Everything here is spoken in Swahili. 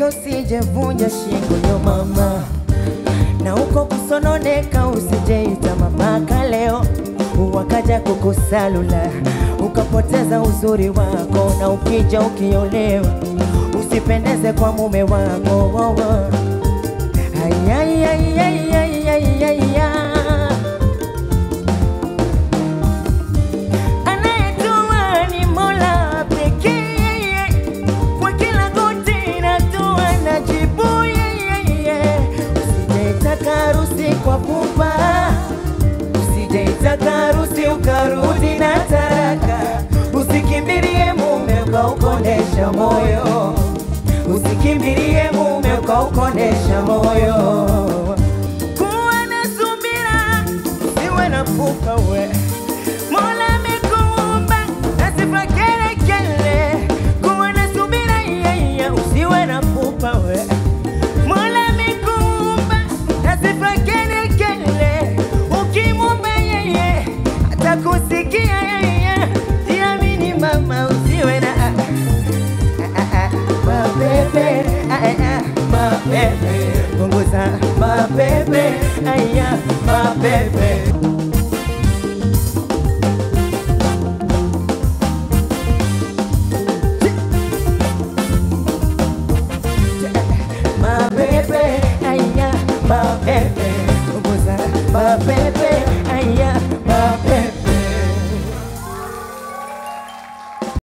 Cheka usijevunja shingo yo mama, na uko kusononeka usijeita mapaka leo, wakaja kukusalula ukapoteza uzuri wako, na ukija ukiolewa usipendeze kwa mume wako oh, oh. Ay, ay, ay, ay, ay, ay, ay, ay. Anayetoa ni Mola pekee, kwa kila goti natoa na jibu yeye. Usijaitaka harusi kwa pupa, usijaitaka harusi ukarudi na taraka, usikimbilie mume ukaukonesha moyo, usikimbilie mume ukaukonesha moyo. Kuwa na subira, usiwe na pupa we Mola amekuumba na sifa kele kele, kuwa na subira yeye, usiwe na pupa we. Mola amekuumba na sifa kele kele, ukimwomba yeye atakusikia yeye. Jiamini mama, usiwe na ah, ah, ah, mapepe ah, ah, ah, mapepe, punguza mapepe aya mapepe